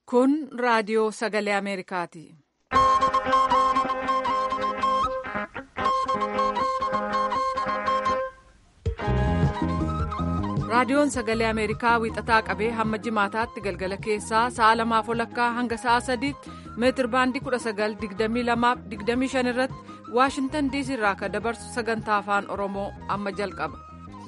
Kun raadiyoo sagalee Ameerikaati. Raadiyoon sagalee Ameerikaa wiixataa qabee hamma jimaataatti galgala keessaa sa'a lamaaf olakkaa hanga sa'a sadiitti meetir baandii 1922-25 irratti Waashintan diisii irraa kan dabarsu sagantaa afaan Oromoo amma jalqaba.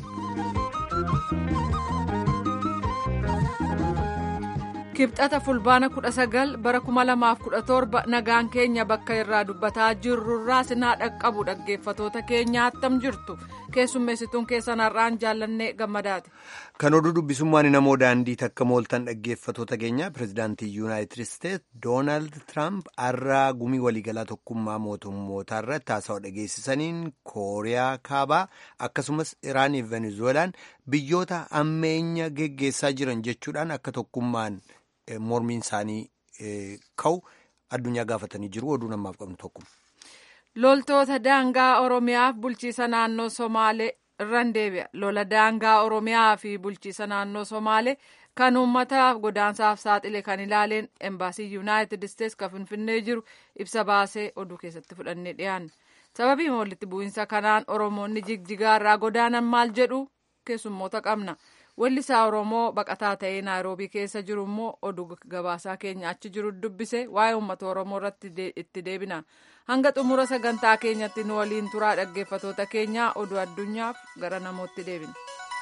Kibxata fulbaana 19 bara 2017 nagaan keenya bakka irraa dubbataa jirrurraa sinaa dhaqqabu dhaggeeffatoota keenya attam jirtu keessummeessituun keessan har'aan jaallannee gammadaati. Kan oduu dubbisummaan namoo daandii takka mooltan dhaggeeffatoota keenya pirezidaantii yuunaayitid isteet doonaald tiraamp har'aa gumii waliigalaa tokkummaa mootummootaa irratti haasawaa dhageessisaniin kooriyaa kaabaa akkasumas iraanii fi venezuelaan biyyoota ammeenya geggeessaa jiran jechuudhaan akka tokkummaan. mormiin isaanii ka'u addunyaa gaafatanii jiru oduu namaaf qabnu tokko. loltoota daangaa oromiyaaf bulchiisa naannoo somaalee irraan deebi'a lola daangaa oromiyaa fi bulchiisa naannoo somaalee kan uummataaf godaansaaf saaxile kan ilaaleen embaasii yuunaayitid isteets kan finfinnee jiru ibsa baasee oduu keessatti fudhannee dhiyaanne sababii walitti bu'iinsa kanaan oromoonni jigjigaa irraa godaanan maal jedhu keessummoota qabna. Weellisaa Oromoo baqataa ta'ee Naayiroobii keessa jiru immoo oduu gabaasaa keenya achi jiru dubbise waa'ee uummata Oromoo irratti itti deebina. Hanga xumura sagantaa keenyatti nu waliin turaa dhaggeeffatoota keenyaa oduu addunyaaf gara namootti deebina.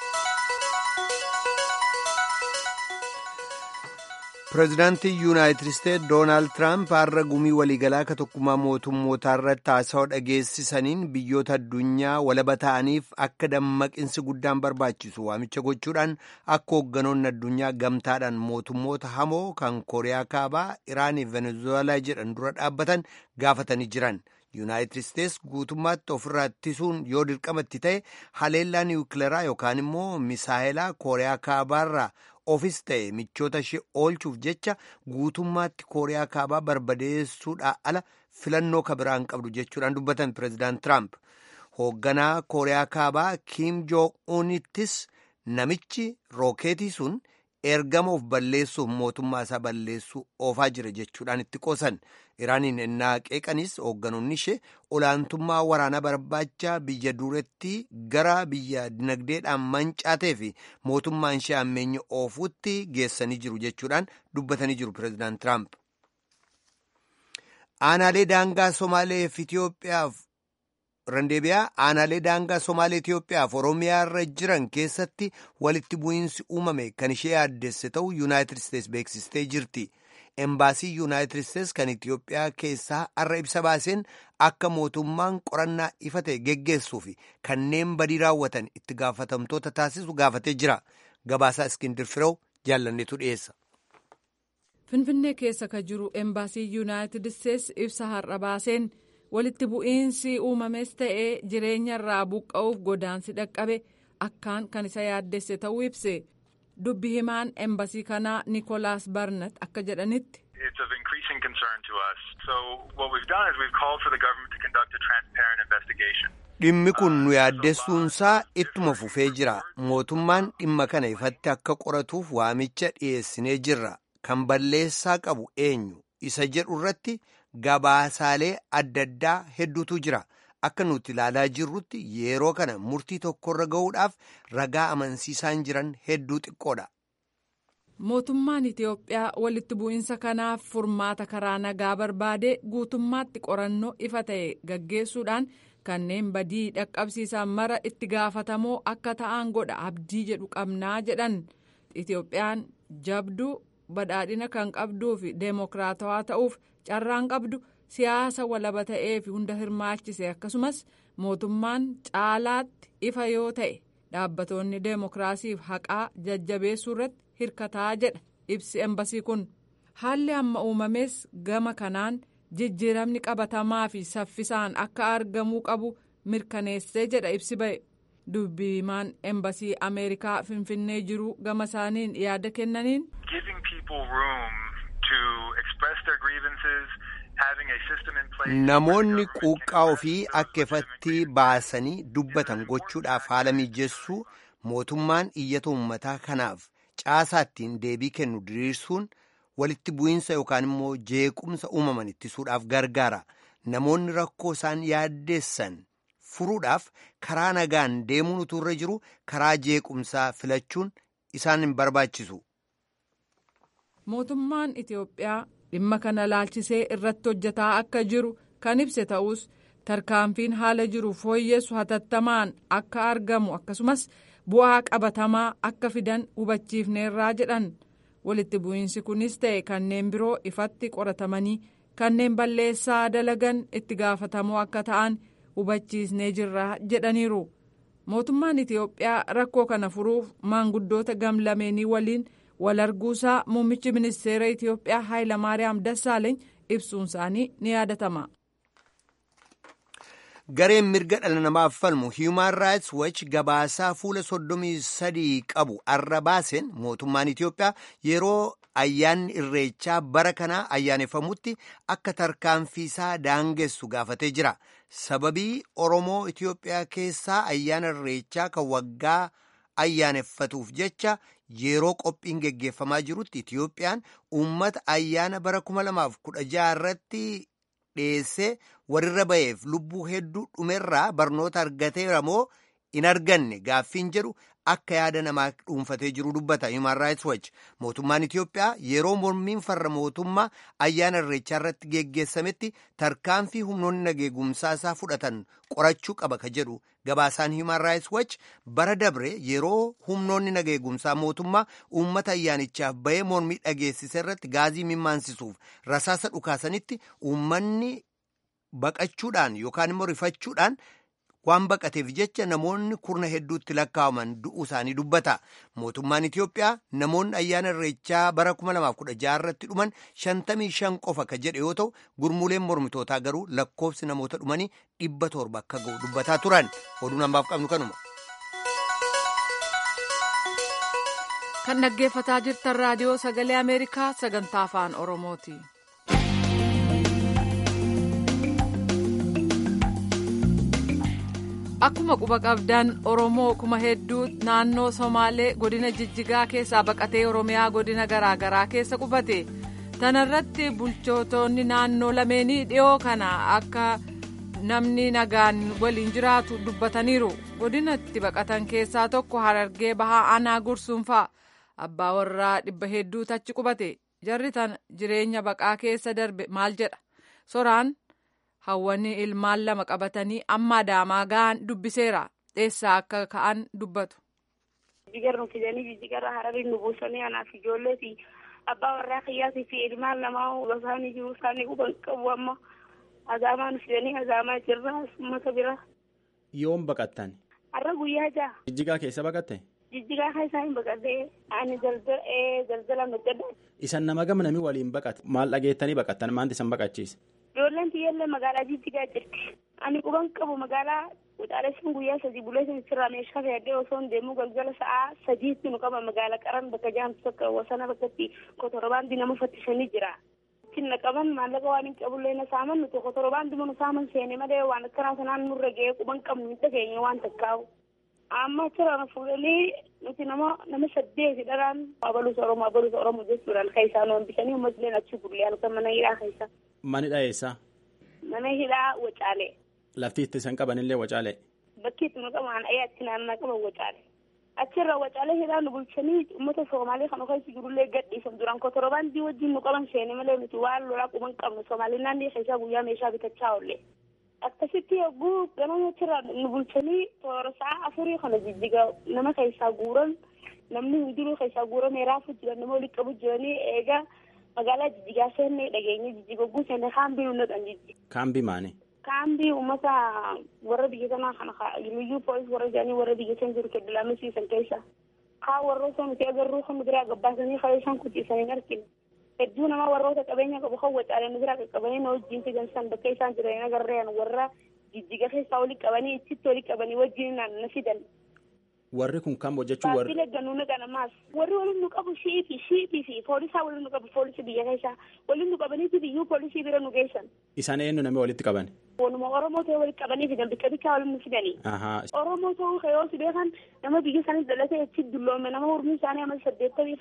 Pireezidaantii Yuunaayitid Isteet Doonaald Tiraamp har'a gumii waliigalaa akka tokkummaa mootummootaa irratti haasawaa dhageessisaniin biyyoota addunyaa walaba ta'aniif akka dammaqinsi guddaan barbaachisu waamicha gochuudhaan akka hoogganoonni addunyaa gamtaadhaan mootummoota hamoo kan Kooriyaa Kaabaa, Iraanii fi Venezuelaa jedhan dura dhaabbatan gaafatanii jiran. Yuunaayitid Isteets guutummaatti ofirraa ittisuun yoo dirqamatti ta'e haleellaa niwukileeraa yookaan immoo misaayilaa Kooriyaa Kaabaarraa ofis ta'e michoota ishee oolchuuf jecha guutummaatti kooriyaa kaabaa barbadeessuudhaa ala filannoo kabiraan qabdu jechuudhaan dubbatan pireezidaant tiraamp hoogganaa kooriyaa kaabaa kiim joong unittis namichi rookeetii sun ergama of balleessuuf mootummaa isaa balleessuu oofaa jira jechuudhaan itti qoosan iraaniin ennaa qeeqanis hoogganoonni ishee olaantummaa waraanaa barbaacha biyya duretti gara biyya dinagdeedhaan mancaatee fi mootummaan ishee ammeenya oofuutti geessanii jiru jechuudhaan dubbatanii jiru pireezidaant tiraamp. aanaalee daangaa somaalee fi itiyoophiyaaf randeebiyaa aanaalee daangaa somaalee itiyoophiyaaf oromiyaa irra jiran keessatti walitti bu'iinsi uumame kan ishee yaaddesse ta'uu yuunaayitid isteets beeksistee jirti. embaasii yuunaayitid isteets kan itiyoophiyaa keessaa har'a ibsa baaseen akka mootummaan qorannaa ifa ta'e geggeessuu fi kanneen badii raawwatan itti gaafatamtoota taasisu gaafatee jira gabaasaa iskindir firew jaallanneetu dhiyeessa. finfinnee keessa ka jiru embaasii yuunaayitid isteets ibsa har'a baaseen walitti bu'iinsi uumames ta'ee jireenya irraa buqqa'uuf godaansi dhaqqabe akkaan kan isa yaaddesse ta'uu ibse. dubbi himaan embasii kanaa nikolaas barnat akka jedhanitti. It's of increasing concern to us. So what we've done is we've called for the government to conduct a transparent investigation. Dhimmi kun nu yaaddessuunsaa ittuma fufee jira. Mootummaan dhimma kana ifatti akka qoratuuf waamicha dhiyeessinee jirra. Kan balleessaa qabu eenyu isa jedhu irratti gabaasaalee adda addaa hedduutu jira. Akka nuti ilaalaa jirrutti yeroo kana murtii tokkorra ga'uudhaaf ragaa amansiisaan jiran hedduu xiqqoodha. Mootummaan Itiyoophiyaa walitti bu'iinsa kanaaf furmaata karaa nagaa barbaadee guutummaatti qorannoo ifa ta'e gaggeessuudhaan kanneen badii dhaqqabsiisan mara itti gaafatamoo akka ta'an godha abdii jedhu qabnaa jedhan Itiyoophiyaan jabduu badhaadhina kan qabduu fi deemokiraatawaa ta'uuf carraan qabdu. siyaasa walaba ta'ee fi hunda hirmaachise akkasumas mootummaan caalaatti ifa yoo ta'e dhaabbatoonni deemokiraasiif haqaa jajjabeessuu irratti hirkataa jedha ibsi embasii kun haalli amma uumames gama kanaan jijjiiramni qabatamaa fi saffisaan akka argamuu qabu mirkaneessee jedha ibsi ba'e dubbi himaan embasii ameerikaa finfinnee jiru gama isaaniin yaada kennaniin. Namoonni quuqqaa ofii akka ifatti baasanii dubbatan gochuudhaaf haala mijeessuu mootummaan iyyata uummataa kanaaf caasaa ittiin deebii kennu diriirsuun walitti bu'iinsa yookaan immoo jeequmsa uumaman ittisuudhaaf gargaara. Namoonni rakkoo isaan yaaddeessan furuudhaaf karaa nagaan deemuun utuu irra jiru karaa jeequmsaa filachuun isaan hin barbaachisu. Mootummaan Itiyoophiyaa dhimma kana laalchisee irratti hojjetaa akka jiru kan ibse ta'us tarkaanfiin haala jiru fooyyessu hatattamaan akka argamu akkasumas bu'aa qabatamaa akka fidan hubachiifneerraa jedhan walitti bu'iinsi kunis ta'e kanneen biroo ifatti qoratamanii kanneen balleessaa dalagan itti gaafatamoo akka ta'an hubachiisnee jirra jedhaniiru mootummaan itiyoophiyaa rakkoo kana furuuf maanguddoota gamlameenii waliin wal arguusaa muummichi ministeera itiyoophiyaa haayilamaariyaam dassaaleeny ibsuun isaanii ni yaadatama. gareen mirga dhala namaaf falmu human rights watch gabaasaa fuula soddomii sadii qabu arra baaseen mootummaan itiyoophiyaa yeroo ayyaanni irreechaa bara kanaa ayyaaneffamutti akka tarkaanfiisaa daangessu gaafatee jira sababii oromoo itiyoophiyaa keessaa ayyaana irreechaa kan waggaa ayyaaneffatuuf jecha yeroo qophiin geggeeffamaa jirutti itiyoophiyaan uummata ayyaana bara 2016 irratti dhiyeessee warrirra ba'eef lubbuu hedduu dhumerraa barnoota argateera moo hin arganne gaaffiin jedhu akka yaada namaa dhuunfatee jiru dubbata human rights watch mootummaan itiyoophiyaa yeroo mormiin farra mootummaa ayyaana irreechaa irratti geggeessametti tarkaanfii humnoonni nageegumsaa isaa fudhatan qorachuu qaba ka jedhu gabaasaan human rights watch bara dabre yeroo humnoonni nageegumsaa mootummaa uummata ayyaanichaaf bahee mormii dhageessise irratti gaazii mimaansisuuf rasaasa dhukaasanitti uummanni baqachuudhaan yookaan immoo rifachuudhaan waan baqateef jecha namoonni kurna hedduutti lakkaa'aman du'uu isaanii dubbata mootummaan itiyoophiyaa namoonni ayyaana irreechaa bara 2016 irratti dhuman 55 qofa ka jedhe yoo ta'u gurmuuleen mormitootaa garuu lakkoofsi namoota dhumanii 700 akka ga'u dubbataa turan oduun hambaaf qabnu kanuma. kan dhaggeeffataa jirtan raadiyoo sagalee ameerikaa sagantaa afaan oromooti. akkuma quba qabdan oromoo kuma hedduu naannoo somaalee godina jijjigaa keessaa baqatee oromiyaa godina garaagaraa keessa qubate tanarratti bulchootonni naannoo lameenii dhiyoo kana akka namni nagaan waliin jiraatu dubbataniiru godinatti baqatan keessaa tokko harargee bahaa aanaa gursuunfaa abbaa warraa dhibba hedduu tachi qubate jarri tan jireenya baqaa keessa darbe maal jedha soraan. hawwanii ilmaan lama qabatanii amma adaamaa ga'an dubbiseera dheessaa akka ka'an dubbatu. Jijjigarra nu fidanii jijjigarra hararii nu buusanii anaaf ijoollee fi abbaa warraa kiyyaatii fi ilmaan lamaa isaanii jiru isaanii quban qabu amma adaamaa nu fidanii adaamaa jirra uummata bira. Yoom baqattan? Har'a guyyaa ja'a. Jijjigaa keessa baqatte? Jijjigaa keessa hin baqadhee ani daldala hojjedha. Isan nama gama namii waliin baqate maal dhageettanii baqattan maanti isan baqachiise? Ijoolleen tiyyaallee magaalaa jijjigaa jirti. Ani quban qabu magaalaa Wuxaalessuun guyyaa sadii buleetiin sirraa meeshaa fayyadee osoo hin deemuu galgala sa'aa sadiitti nu qaba magaalaa qaran bakka jaamtu tokko wasana bakkatti kotorobaandii nama fattisanii jira. Cinna qaban maallaqa waan hin qabullee na saaman nuti kotorobaandii nu saaman seene malee waan akkanaa sanaan nurra ga'ee quban qabnu hin dhageenye waan takkaa'u. Amma achirraa fuudhanii nuti nama nama saddeeti dharaan abaluusa Oromoo abaluusa Oromoo jechuudhaan kan isaan oomishan uummatni achi gurlee halkan mana hidhaa keessa. Manidha eessa? Mana hidhaa Wacaalee. Lafti itti isaan qabanillee Wacaalee? Bakki itti nu qaban ayyaatti naannaa qaban Wacaalee. Achirra Wacaalee hidhaa nu bulchanii uummata Somaalee kan keessa jirullee gadhiisan duraan kotorobaandii wajjin nu qaban seene malee nuti waan lolaa quban qabnu Somaalee naannoo keessaa guyyaa meeshaa bitachaa oolle. Akkasitti yogguu ganama achirraa nu bulchanii toora sa'a afurii kana jijjiga nama keessaa guuran namni hundinuu keessaa guuramee raafuu jiran nama walitti qabu jiranii eegaa magaalaa jijjigaa seennee dhageenye jijjiga ogguu seenne kaambii nu naqan jijji. Kaambii maani? Kaambii uummata warra biyya kanaa kana liyyuu poolis warra jedhanii warra biyya san jiru kedda lamisiisan keessa. Kaa warroota nuti agarruu kan biraa gabbaasanii kalee isaan kuchiisanii hin argine. Hedduu nama warroota qabeenya qabu kan wacaalee nu biraa qaqqabanii na wajjin fidan san bakka isaan jiran agarreen warra jijjiga keessaa walitti qabanii itti walitti qabanii wajjin na fidan. Warri kun kam hojjechuu warri. Baabila gannuu naqan ammaas warri waliin nu qabu shiifi shiifi fi poolisaa waliin nu qabu poolisii biyya keessaa waliin nu qabaniiti biyyuu poolisii bira nu geessan. Isaan eenyu namni walitti qaban? Waanuma Oromoo ta'e walitti qabanii fidan bikka bikkaa waliin nu fidanii. Oromoo ta'uu kayoo si beekan nama biyya isaanii dhalatee achi dulloome nama urmii isaanii amma saddeettamii fa'a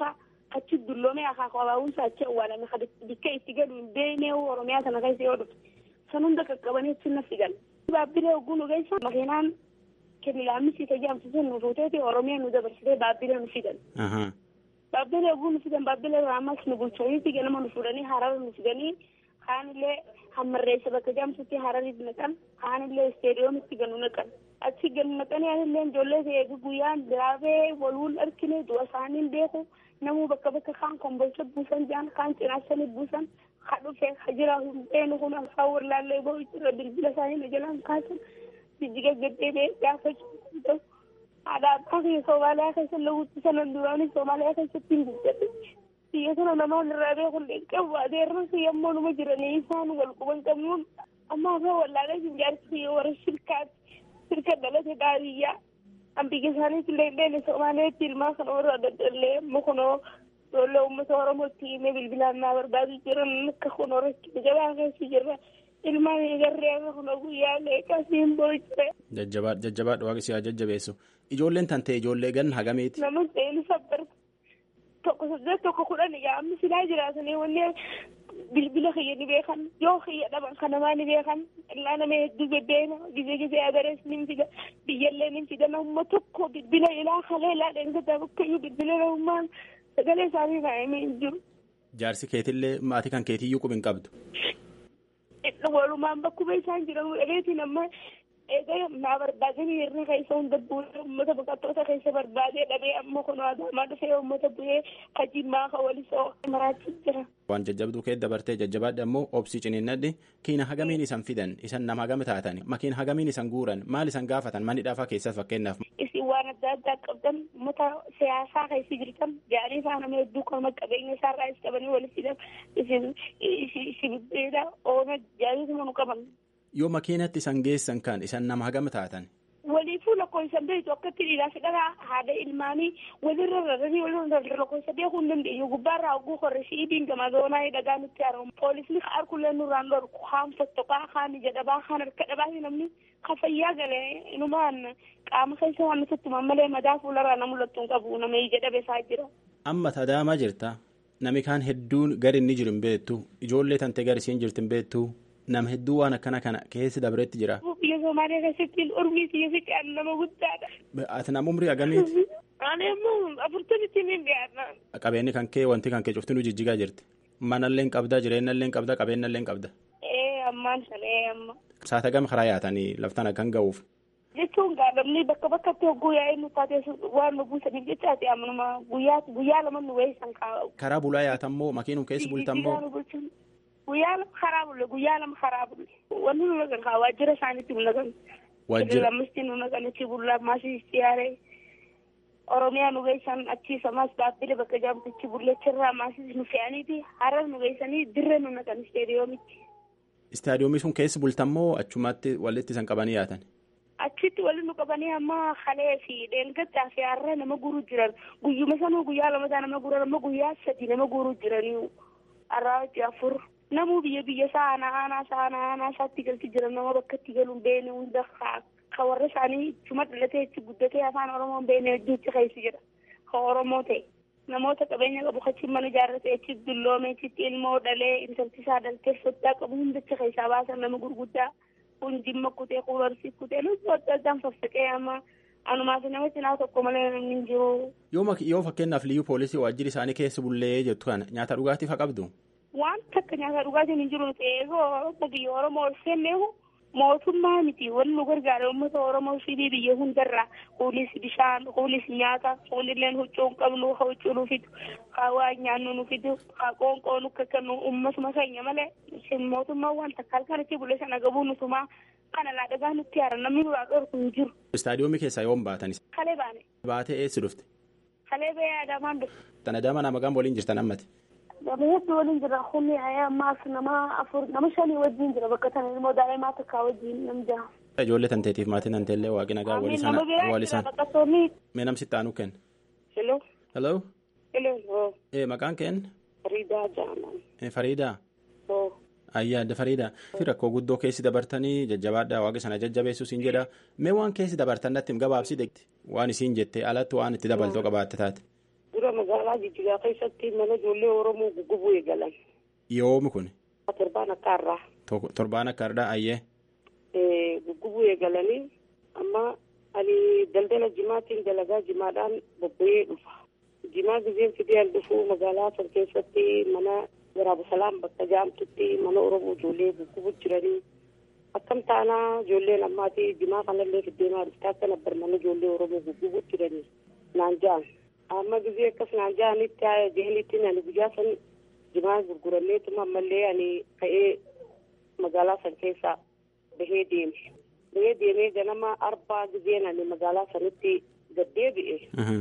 achi dulloomee akaakuu abaawunsa achi awwaalame bakka itti galu hin beekne oromiyaa sana keessa yoo dhufte san hunda qaqqabanii achi na fidan. Baabbilee hogguu nu geessa makiinaan kemilaamisi tajaajiltu nu fuuteeti oromiyaa nu dabarsitee baabbilee nu fidan. Baabbilee hogguu nu fidan baabbilee ammas nu bulchaniiti ganama nu fuudhanii harara nu fidanii kaanillee hammarreessa bakka jaamsutti harariif naqan kaanillee isteediyoomitti ganu naqan. achi ganu naqanii anillee ijoollee ta'ee guyyaan diraabee walwul argine du'a isaaniin beeku namuu bakka bakka kaan kombolcha buusan jaan kaan cinaasanii buusan ha dhufe ha jira hundeenu kun afaan wallaallee ba'u jira bilbila isaanii na jalaan kaasan jijjiga gaddeebee gaafachuu haadha abbaa kiyya Soomaaliyaa keessa lawwitti sanan duraanii Soomaaliyaa keessatti hin guddate biyya sana namaan irraa beekullee qabu adeerran kiyya ammoo numa jiranii isaan wal quban qabnuun amma afaan wallaalee hin jaarsi kiyya warra shirkaati sirka dhalate baadiyyaa an biyya isaaniitti illee illee Somaaliyaatti ilmaa kana warra daddallee mukunoo ijoollee uummata Oromootti himee bilbilaan naa barbaadu jiran akka kun horachuu jabaa keessa jirra. ilmaan eegarree akka kun guyyaa leeqasiin boo'ichere. Jajjabaadha jajjabaadha waaqni si haa jajjabeessu. Ijoolleen tan ta'e ijoollee gan hagamiiti. Nama ta'een sabbar tokko saddeet tokko kudhan yaa'amni silaa jiraatanii wanni bilbila kiyya ni beekan yoo kiyya dhaban kan namaa ni beekan illaa nama hedduu bebbeena gizee gizee agarees ni fida biyyallee ni fida namuma tokko bilbila ilaa kalee ilaa dheengataa bakkayyuu bilbila namummaan sagalee isaanii kaa'amee hin jiru. Jaarsi keetillee maatii kan keetiyyuu qubi hin qabdu. walumaan bakkuma isaan jiran dhageetiin amma eega naa barbaadanii hirni keessa hunda bu'ee uummata baqattoota keessa barbaadee dhabee amma kun adaamaa dhufee uummata bu'ee kajimmaa ka walisoo maraachis jira. Waan jajjabduu kee dabartee jajjabaadha ammoo obsii ciniinnadhi kiina hagamiin isan fidan isan nama hagame taatan makiin hagamiin isan guuran maal isan gaafatan manni dhaafaa keessas fakkeenyaaf. Isin waan adda addaa qabdan uummata siyaasaa keessa jirtan gaarii isaa nama hedduu kan qabeenya isaarraa is qabanii walitti fidan isin isin beela oona jaarisuma nu qaban. Yoo makiinatti isan geessan kan isan nama hagame taatan. Waliifuu lakkoofsan beektu akkatti dhiiraa fidhaa haadha ilmaanii walirra rarranii walirra lakkoofsa beekuu hin dandeenyu gubbaarraa hogguu korre shiidiin gama zoonaa dhagaa nutti haramu poolisni harkullee nurraan dhorku kaan fottoqaa kaan ija dhabaa kaan harka dhabaa namni kan fayyaa galee inumaan qaama keessa waan nutti malee madaa fuularraa na mul'attu hin qabu nama ija dhabeesaa jira. Amma tadaamaa jirta nami kaan hedduun gadi inni jiru hin beektu ijoollee tantee gadi isiin jirtu hin beektu. nama hedduu waan akkana kana keessi dabreetti jira. Biyya Somaaliyaa keessatti urmii biyya fi qaan nama guddaadha. Ati nama umrii hagamiiti? Ani immoo afurtamitti ni dhiyaata. Qabeenyi kan kee wanti kan kee cuftinuu jijjigaa jirti. Manallee qabda jireenyallee qabda qabeenyallee qabda. Ee ammaan sana ee amma. Saata gama karaa yaatanii laftaan akkan ga'uuf. Jechuun gaadhamni bakka bakkatti hogguu yaa'ee nu taatee waan nu buusaniif jechaati ammanuma guyyaa guyyaa lama nu weessan kaa'u. Karaa bulaa yaatammoo makiinum keessi bultammoo. guyyaa lama karaa bulle guyyaa lama karaa bulle wanti nu nagan kaa waajjira isaaniitti nu nagan Waajjira lammisti nu nagan achi bullaa maasii siyaaree oromiyaa nu geessan achiisa maas baabbilee bakka jaamtichi bulleechirraa maasii nu fe'aniiti harar nu geessanii dirree nu nagan isteediyoomitti. Istaadiyoomii sun keessi bultammoo achumatti walitti isan qabanii yaatan. Achitti walitti nu qabanii amma halee fi dheengaddaa fi har'a nama guuruu jiran guyyuma sanuu guyyaa lamataa nama guuran amma guyyaa sadi nama guuruu jiranii har'aa afur. namuu biyya biyya isaa aanaa aanaa isaa aanaa aanaa isaatti galti jira nama bakka itti galuun beene hunda ka warra isaanii cuma dhalatee itti guddatee afaan oromoon beene hedduutti keessa jira ka oromoo ta'e namoota qabeenya qabu achi mana ijaarrate achi dulloome achitti ilmoo dhalee intalti isaa dhaltee soddaa qabu hundacha keessaa baasan nama gurguddaa kun jimma kutee kun horsii kutee lubbuu adda addaan faffaqee amma anumaaf nama cinaa tokko malee namni hin jiru. Yoo fakkeenyaaf liyyuu poolisii waajjirri isaanii keessa bullee jettu kana nyaata dhugaatiif haa qabdu. waan takka nyaata dhugaatiin hin jiru ta'ee biyya oromoo ol seenneehu mootummaa miti wanni nu gargaara uummata oromoo fi biyya hundarraa kuulis bishaan kuulis nyaata kuunilleen huccuu hin qabnu haa huccuu nu fidu haa waa nyaannu nu fidu haa qoonqoo nu kakkannu uummatuma keenya malee mootummaa waan takka halkanitti bulee sana gabuu nutumaa kana laa dhagaa nutti haara namni nuraa dhorku hin jiru. Istaadiyoomii keessaa yoom baatanis? Kalee baane. Baatee eessi dhufte? Kalee ba'ee Adaamaan dhufte. Tana dama nama gam waliin jirtan ammati? Nama hedduu waliin jira humni ammaas nama afur nama shanii wajjin jira bakka sana ilmoo daa'imaa takkaa wajjin nam jaha. Ijoollee tanteetiif maatii tanteellee waaqni nagaa walii sana walii sana. Mee namsitti aanu kenna. Hello. Hello. Hello. Ee maqaan keen? Fariidaa Jaamaa. Fariidaa. Oo. Ayyaa adda Fariidaa. Rakkoo guddoo keessi dabartanii jajjabaadhaa waaqni sana jajjabeessu siin jedha. Mee waan keessi dabartan natti gabaabsi deegti. Waan isiin jette alatti waan itti dabaltoo qabaatte taate. Dura magaalaa magaalaa jijjigaa keessatti mana ijoollee oromoo guggubuu eegalan. Yoomi kun. Torbaan akka har'aa. Torbaan akka har'aa ayyee. Guggubuu eegalanii amma ani daldala jimaatiin dalagaa jimaadhaan bobba'ee dhufa. Jimaa gizeen fideen dhufu magaalaa san keessatti mana waraaba salaam bakka jaamtutti mana oromoo ijoollee guggubuu jiranii. akkam taanaa ijoolleen ammaati jimaa kanallee fiddeemaa dhufte akka nabbar mana ijoollee oromoo guggubuu jiranii naan ja'an amma gizee akkas naan ja'anitti haa jeelitti ani guyyaa san jimaa gurguranneetuma ammallee ani ka'ee magaalaa san keessaa bahee deeme bahee deemee ganama arbaa gizeen ani magaalaa sanitti gaddeebi'e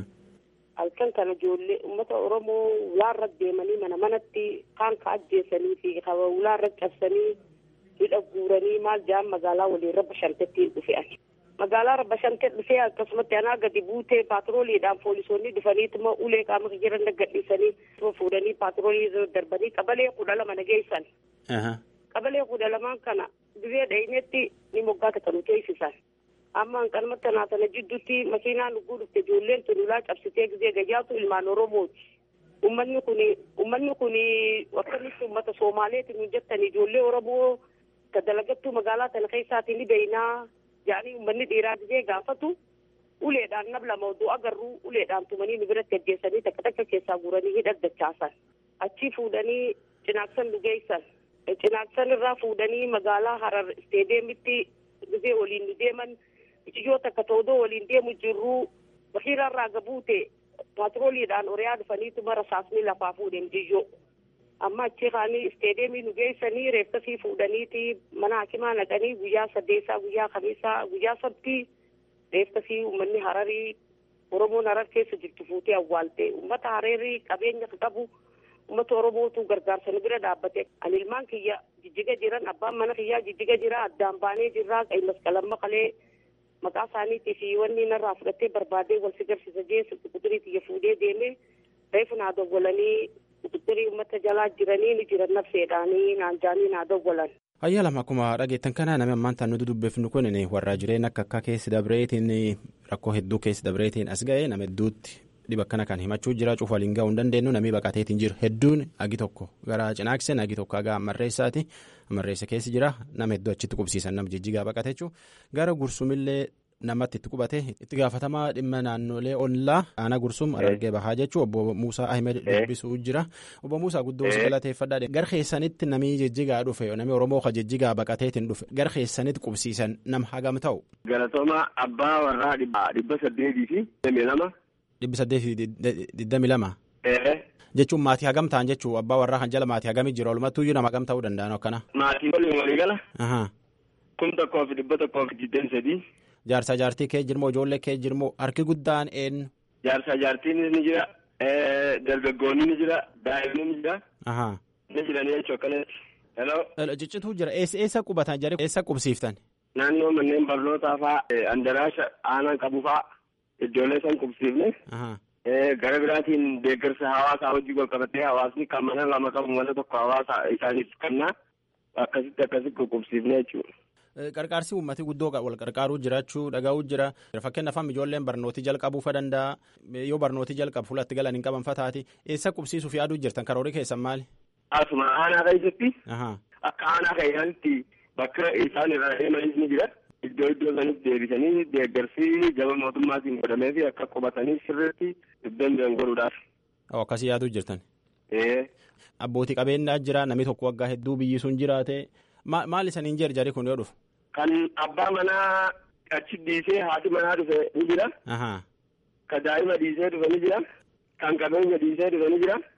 halkan kana ijoollee uummata oromoo ulaarra deemanii mana manatti kaan ka ajjeesanii fi ulaarra cabsanii hidha guuranii maal jaan magaalaa waliin rabba shantettiin dhufe ani. Magaalaa rabba shantee dhufee akkasumatti anaa gadi buutee paatrooliidhaan poolisoonni dhufaniituma ulee qaama jiran gadhiisanii fuudhanii paatroolii darbanii qabalee kudha lama nageessan. Qabalee kudha lamaan kana gizee dhaynetti ni moggaa katalu teessisan. Amma hanqalmatti anaa sana jidduutti makiinaan dhuguu dhufte ijoolleen tun ulaa cabsitee gizee gayyaatu ilmaan Oromooti. Uummanni kun uummanni kun akkamitti uummata Soomaaleeti nu jettan ijoollee Oromoo ka dalagattuu magaalaa tana keessaati ni beeynaa jedhanii uummanni dhiiraa gizee gaafatu uleedhaan nab lama oduu agarru uleedhaan tumanii nu biratti ajjeessanii takka takka keessaa guuranii hidhaddachaasan achii fuudhanii cinaaksan dhugeessan cinaaksan irraa fuudhanii magaalaa harar isteedeemitti gizee waliin nu deeman ijoo takka toodoo waliin deemu jirru bahiirarraa gabuute paatrooliidhaan oriyaa dhufaniituma rasaasni lafaa fuudhen jiyyoo. amma achi kaanii isteedeemii nu geessanii reeffasii fuudhaniiti mana hakimaa naqanii guyyaa saddeessaa guyyaa kamiisaa guyyaa sabtii reeffasii uummanni hararii oromoon harar keessa jirtu fuutee awwaalte uummata hararii qabeenya qabu uummata oromootu gargaarsa nu bira dhaabbate ani ilmaan kiyya jijjiga jiran abbaan mana kiyyaa jijjiga jira addaan baanee jirraa qa'i masqalamma qalee maqaa isaaniitii fi wanni narraa fudhattee barbaadee wal si garsiisa jee silti quxurii tiyya fuudhee deemee reefu naa dawwalanii quxurii uummata jalaa jiranii ni jiran nafseedhaanii naan jaanii naa dawwalan. Ayyaa lama akkuma dhageettan kana namni ammaan tan nuti dubbifnu kun warra jireenya akka akka keessi dabreetiin rakkoo hedduu keessi dabreetiin as ga'e nama hedduutti dhiba akkana kan himachuu jira cufa waliin ga'uu hin dandeenyu namni baqateetiin jiru hedduun agi tokko gara cinaaksen agi tokko aga amarreessaati amarreessa keessi jira nama hedduu achitti qubsiisan nama jijjigaa baqate jechuun gara gursumillee namatti itti qubate itti gaafatamaa dhimma naannolee ollaa aanaa gursum argee bahaa jechuun obbo Muusaa Ahmed dubbisuu jira obbo Muusaa guddoo si galateeffadhaa gara keessanitti namni jijjigaa dhufe namni Oromoo ka jijjigaa baqateetiin dhufe gara keessanitti qubsiisan nama hagam ta'u. Galatooma abbaa warraa dhibba saddeetii fi digdami lama. Dhibbi saddeetii digdami lama. Jechuun maatii hagam ta'an jechuun abbaa warraa kan jala maatii hagamii jira walumattuu iyyuu nama hagam ta'uu danda'an akkana. Maatii waliin walii gala. Kun tokkoo fi dhibba tokkoo fi digdami sadii. Jaarsa jaartii kee jirmoo ijoollee kee jirmoo harki guddaan eenyu. Jaarsa jaartiin ni jira dargaggoonni ni jira daa'imni ni jira. Ni jiranii jechuu akkanatti. Hello. Ciccituu jira eessa qubatan jarri eessa qubsiiftan. Naannoo manneen barnootaa fa'aa andaraasha aanaan qabu fa'aa iddoolee san qubsiifne. Gara biraatiin deeggarsa hawaasaa hojii wal qabatee hawaasni kan mana lama qabu mana tokko hawaasa isaaniif kennaa akkasitti akkasitti qubsiifne jechuudha. Qarqaarsi uummatii guddoo wal qarqaaruu jiraachuu dhagaa'uu jira. Fakkeenyaaf amma ijoolleen barnootii jalqabuu fa danda'a. Yoo barnootii jalqabu fuulatti galan hin qaban fataati. Eessa qubsiisuuf yaaduu jirtan karoorii keessan maali? Asuma aanaa keessatti. Akka aanaa keessatti bakka isaan irraa deemanis ni jira. Iddoo iddoo sanitti deebisanii deeggarsi gama mootummaatiin godhamee fi akka qubatanii sirriitti danda'an godhuudhaaf. Akkasii yaaduu jirtan. Abbootii qabeenyaa jira namni tokko waggaa hedduu biyyi sun jiraate. Maal isaniin jarjari kun yoo dhufu? Kan abbaa manaa achi dhiisee haati manaa dhufe ni jira. Kan daa'ima dhiisee dhufe ni jira. Kan qabeenya dhiisee dhufe ni jira.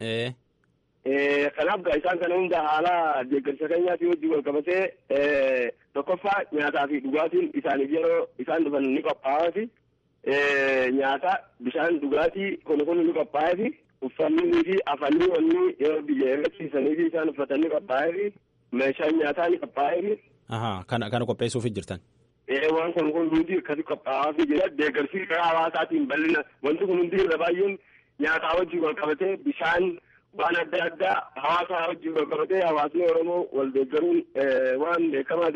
Kanaaf isaan kana hunda haala deeggarsa keenyaatii wajjin wal qabatee tokkoffaa nyaataa fi dhugaatiin isaaniif yeroo isaan dhufan ni qophaa'aati. Nyaata bishaan dhugaatii kun kun ni qophaa'eefi uffannii fi afanii wanni yeroo biyya eeggachiisanii fi isaan uffatanii qophaa'eefi. meeshaan nyaataa ni qophaa'eefi. Kana kana qopheessuuf jirtan. Waan kun kun hundi akkasi qophaa'aafii jira deeggarsi karaa hawaasaatiin bal'ina wanti kun hundi irra baay'een nyaataa wajjin wal qabatee bishaan waan adda addaa hawaasaa wajjin wal qabatee hawaasni Oromoo wal deeggaruun waan beekamaa ta'eef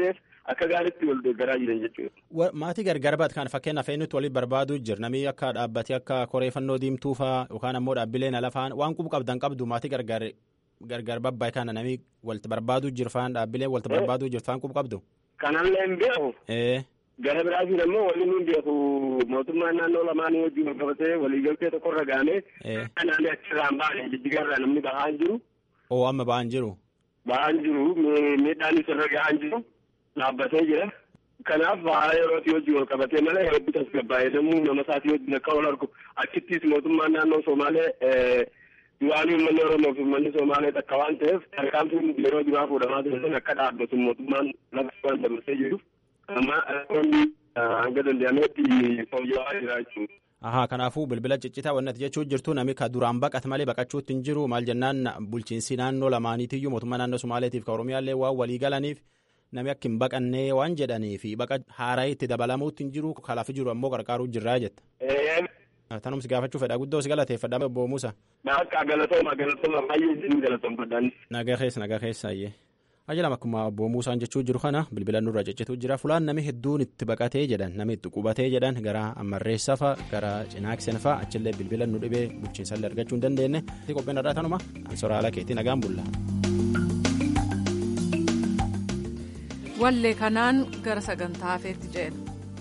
akka gaariitti wal deeggaraa jiran jechuudha. Maatii gargar baate kan fakkeenyaaf eenyutti walitti barbaaduu jira namni akka dhaabbatee akka koreeffannoo diimtuu fa'aa yookaan ammoo dhaabbileen alafaan waan qubu qabdan qabdu maatii gargar gargar babbaa'e kana namni walitti barbaaduu jira fa'aan dhaabbileen walitti barbaaduu jira fa'aan qubu qabdu. Kanallee hin beeku. Gara biraatiin ammoo waliin hin beeku mootummaan naannoo lamaanii wajjin wal qabatee waliigaltee tokkorra gaanee naannoo achirraan baane jijjigarraa namni bahaa hin jiru. Oo amma bahaa hin jiru. Bahaa hin jiru miidhaan isarra gahaa hin jiru dhaabbatee jira. Kanaaf bahaa yerootii wajjin wal qabatee malee hedduu tasgabbaa'ee namuu nama isaatii wajjin akka wal argu achittis mootummaan naannoo Somaalee du'aan uummanni Oromoo fi uummanni Somaalee takka waan ta'eef tarkaanfiin yeroo duraa fuudhamaa ture akka dhaabbatu mootummaan lafa waan dabarsee jiruuf. amma rakkoonni hanga danda'ametti fooyya'aa jira jechuudha. Ahaa kanaafuu bilbila ciccitaa wanti jechuu jirtu namni ka duraan baqate malee baqachuutti hin jiru maal jennaan bulchiinsi naannoo lamaaniitiyyuu mootummaa naannoo Somaaleetiif ka Oromiyaallee waan walii galaniif namni akka hin baqannee waan jedhaniif baqa haaraa itti dabalamuutti hin jiru kalaaf jiru ammoo qarqaaruu jirraa jetta. Tanumsi gaafachuu fedha guddoo si galateeffadha obbo Muusa. Akka galatooma galatooma baay'ee isin galatoomfadhaan. Nagaa keessa nagaa keessa ayyee. Ajajam akkuma obbo Muusaan jechuu jiru kana bilbila nurra ciccituu jira fulaan namni hedduun itti baqatee jedhan namni itti qubatee jedhan gara ammarreessa fa'a gara cinaaksen fa'a achillee bilbila nu dhibee bulchiinsallee argachuu hin dandeenye qophiin irraa tanuma soraala keetii nagaan bulla. Wallee kanaan gara sagantaa hafeetti ceena.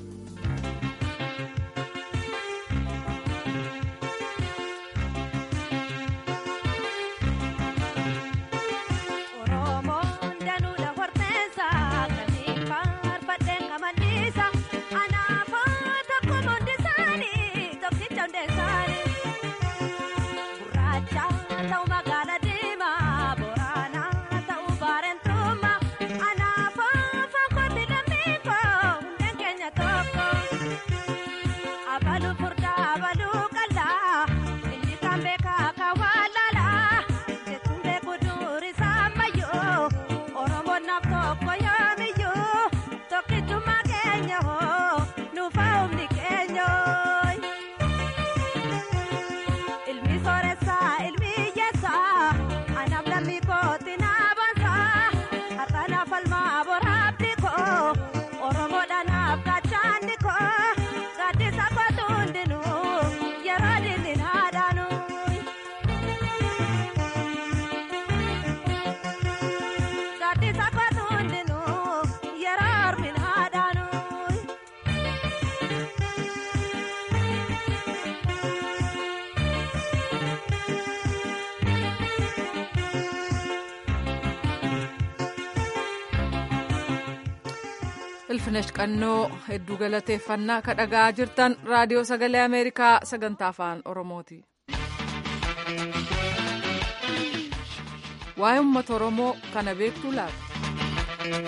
ilfinesh qannoo hedduu galateeffannaa ka dhagaa jirtan raadiyoo sagalee ameerikaa sagantaa afaan oromooti. waa'ee uummata oromoo kana beektuu laata.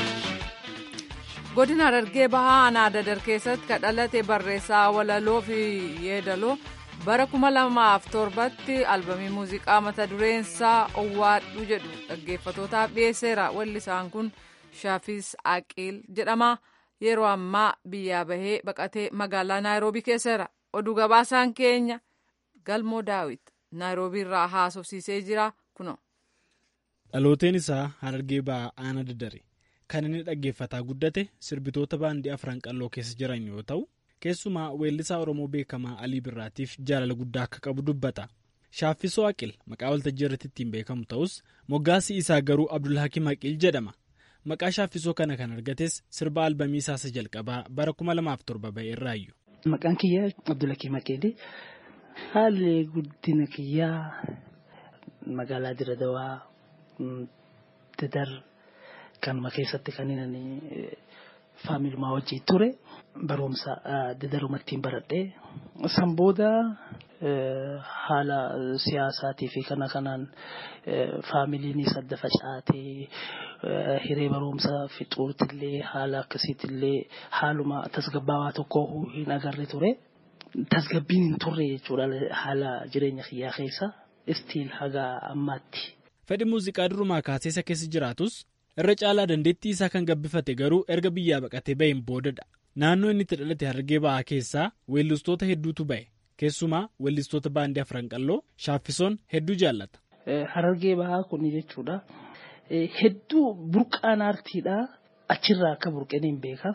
godina Harargee bahaa aanaa dadar keessatti ka dhalate barreessaa walaloo fi yeedaloo bara kuma lamaaf torbatti albamii muuziqaa mata dureensaa owwaadhu jedhu dhaggeeffatootaaf dhiyeesseera wallisaan kun. Shaafis Aqiil jedhama yeroo ammaa biyyaa bahee baqatee magaalaa Naayiroobii keesseera. Oduu gabaasaan keenya Galmoo Daawit Naayiroobii irraa haasofsiisee jira kuno. Dhalooteen isaa Harargee ba'aa Aanaa Daddare kan inni dhaggeeffataa guddate sirbitoota baandii afran qalloo keessa jiran yoo ta'u keessumaa weellisaa Oromoo beekamaa Alii Birraatiif jaalala guddaa akka qabu dubbata. Shaaffisoo Aqil maqaa waltajjii irratti ittiin beekamu ta'us moggaasii isaa garuu Abdulhakiim Aqil jedhama. Maqaa shaaffisoo kana kan argates sirba albamii isaa jalqabaa bara kuma lamaaf torba ba'e irraayu. Maqaan kiyyaa Abdulhakiim Aqil haalli guddina kiyyaa magaalaa Diradawaa Dadar kanuma keessatti kan inni faamilumaa wajjin ture barumsa Dadarumattiin baradhee san booda haala siyaasaatii fi kana kanaan faamiliinis adda facaatee hiree barumsa fixuutillee haala akkasiitillee haaluma tasgabbaawaa tokko hin agarre ture. Tasgabbiin hin turre jechuudha haala jireenya kiyyaa keessa istiil haga ammaatti. Fedhi muuziqaa durumaa kaasee isa keessa jiraatus irra caalaa dandeettii isaa kan gabbifate garuu erga biyyaa baqatee baheen boodadha. Naannoo inni itti dhalate Harargee ba'aa keessaa weellistoota hedduutu ba'e. Keessumaa weellistoota baandii afran qalloo shaaffisoon hedduu jaallata. Harargee ba'aa kun jechuudha. Hedduu burqaan aartiidhaa achirraa akka burqeen hin beeka.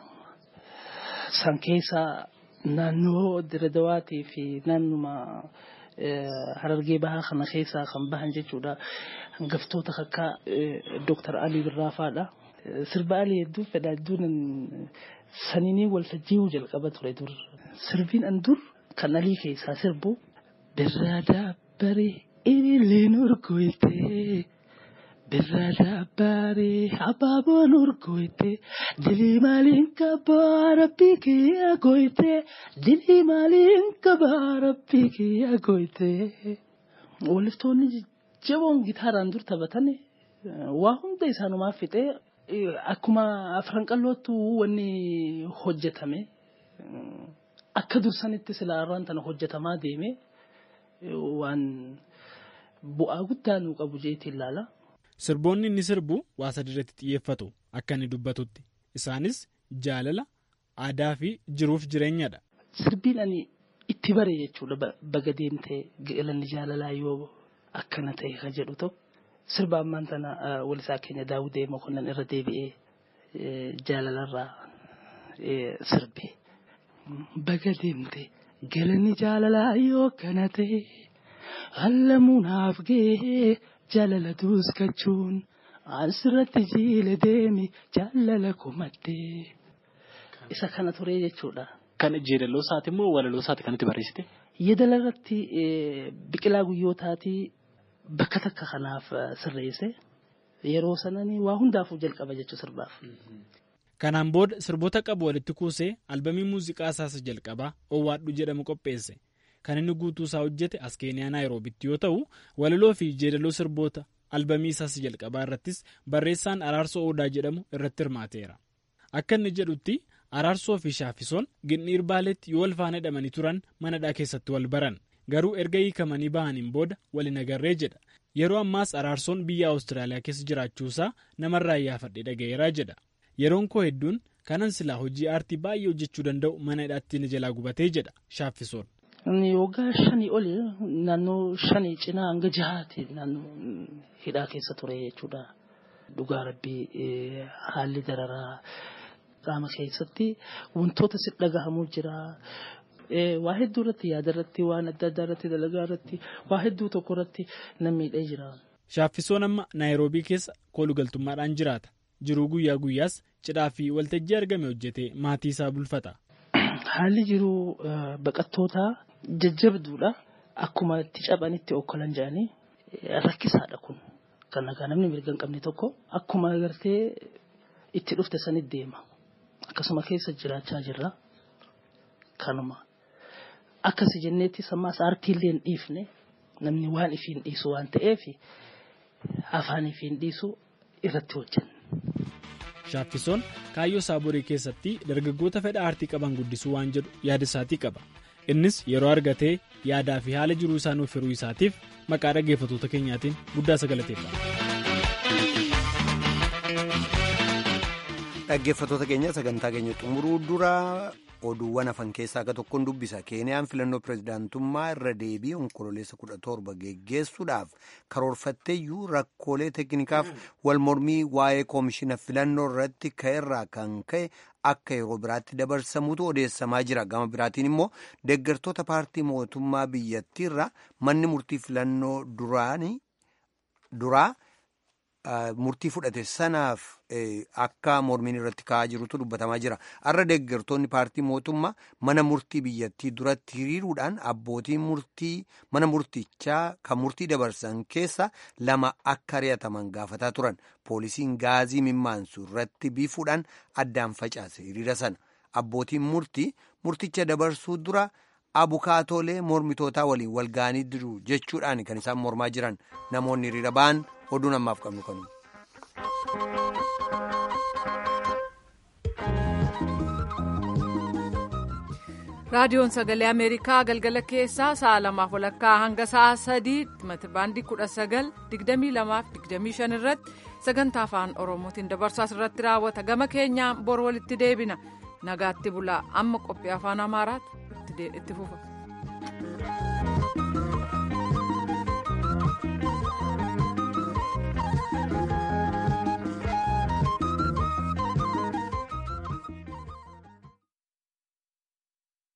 San keessa naannoo Diradawaatii fi naannuma Harargee Bahaa kana keessaa kan bahan jechuudha. Hangaftoota akka Dooktar Alii Birraafaadha. Sirba Alii hedduu fedha hedduun saniinii waltajjii jalqaba ture dur. Sirbiin an dur kan Alii keessaa sirbu birraa daabbaree ililleen urgoytee. Birraa daabbaree abaaboon urgoytee dilii maaliin qabaa rabbii kiyya goytee dilii maaliin qabaa rabbii kiyya goytee. Waliftoonni jajjaboon gitaaraan dur taphatan waa hunda isaanumaa fixee akkuma afran qal'ootu wanni hojjetame akka dursanitti silaarraan tana hojjetamaa deeme waan bu'aa guddaa nuu qabu jeetiin ilaala. Sirboonni inni sirbu waa sadi irratti xiyyeeffatu akka inni dubbatutti. Isaanis jaalala, aadaa fi jiruuf jireenyadha. Sirbiin ani itti bare jechuudha baga deemtee galanni jaalalaa yoo akkana ta'e kan jedhu tokko sirba ammaan tana walisaa keenya daawudee mokonnan irra deebi'ee jaalalarraa sirbe. Baga deemtee galanni jaalalaa yoo akkana ta'e hallamuunaaf gahee. jaalala duuskachuun asirratti jiile deemi jaalala kumattee isa kana ture jechuudha. Kan jeedaloo isaati immoo walaloo isaati kan itti barreessite? Yeedala irratti biqilaa guyyootaatii bakka takka kanaaf sirreesse yeroo sananii waa hundaafuu jalqaba jechuu sirbaaf. Kanaan booda sirboota qabu walitti kuusee albamii muuziqaa isaas jalqabaa Owwaadhu jedhamu qopheesse. Kan inni guutuu isaa hojjete as keeniyaa naayiroobitti yoo ta'u walaloo fi jeedaloo sirboota albamii isaas jalqabaa irrattis barreessaan araarsoo odaa jedhamu irratti hirmaateera. Akka inni jedhutti araarsoo fi shaaffisoon gindhiir baaleetti yoo wal faana hidhamanii turan manadhaa keessatti wal baran garuu erga hiikamanii bahaniin booda waliin agarree jedha. Yeroo ammaas araarsoon biyya Awustiraaliyaa keessa jiraachuusaa namarraa iyyaafadhee dhaga'eeraa jedha. Yeroon koo hedduun kanan silaa hojii aartii baay'ee hojjechuu danda'u mana hidhaatti na jalaa gubatee jedha shaaffisoon. Waggaa shanii oli naannoo shanii cinaa hanga jahaati naannoo hidhaa keessa ture jechuudha. Dhugaa rabbii haalli dararaa qaama keessatti wantoota si dhagahamuu jira. Waa hedduu irratti yaada irratti waan adda addaa irratti dalagaa irratti waa hedduu tokko irratti nan miidhee jira. Shaaffisoon amma naayiroobii keessa koolugaltummaadhaan jiraata. Jiruu guyyaa guyyaas cidhaa fi waltajjii argame hojjetee maatii isaa bulfata. Haalli jiruu baqattootaa jajjabduudha. Akkuma itti caphanitti okkolan jedhanii rakkisaadha kun. Kan nagaa namni mirga hin qabne tokko akkuma agartee itti dhufte sanitti deema. Akkasuma keessa jiraachaa jirra. Kanuma. Akkasi jenneetti sammaas aartiillee hin dhiifne namni waan ifiin dhiisu waan ta'eef afaan ifiin dhiisu irratti hojjenna. Shaaffisoon kaayyoo saaborii keessatti dargaggoota fedha aartii qaban guddisuu waan jedhu yaada isaatii qaba. Innis yeroo argatee yaadaa fi haala jiruu isaa nuuf hiruu isaatiif maqaa dhaggeeffattoota keenyaatiin guddaa sagalateeffama. Dhaggeeffattoota keenya sagantaa keenya xumuruu dura oduuwwan hafan keessaa akka tokkoon dubbisa. Keeniyaan filannoo pirezidaantummaa irra deebii onkololeessa kudha torba geggeessuudhaaf karoorfatteeyyuu rakkoolee teeknikaaf wal mormii waa'ee koomishina filannoo irratti ka'erraa kan ka'e akka yeroo biraatti dabarsamutu odeessamaa jira. Gama biraatiin immoo deeggartoota paartii mootummaa biyyattiirra manni murtii filannoo duraa murtii fudhate sanaaf akka mormiin irratti ka'aa jirutu dubbatamaa jira. Har'a deeggartoonni paartii mootummaa mana murtii biyyattii duratti hiriiruudhaan abbootii murtii mana murtichaa kan murtii dabarsan keessa lama akka ari'ataman gaafataa turan. Poolisiin gaazii mimmaansu irratti biifuudhaan addaan facaase hiriira sana. Abbootiin murtii murticha dabarsuu dura abukaatoolee mormitootaa waliin wal ga'anii jiru jechuudhaan kan isaan mormaa jiran namoonni hiriira ba'an oduun ammaaf qabnu kanu. raadiyoon sagalee ameerikaa galgala keessaa sa'a lamaaf walakkaa hanga sa'a sadii meetirbaandii kudha sagal digdamii lamaaf digdamii shan irratti sagantaa afaan oromootiin dabarsu asirratti raawwata gama keenyaan bor walitti deebina nagaatti bulaa amma qophii afaan amaaraatti itti fufa.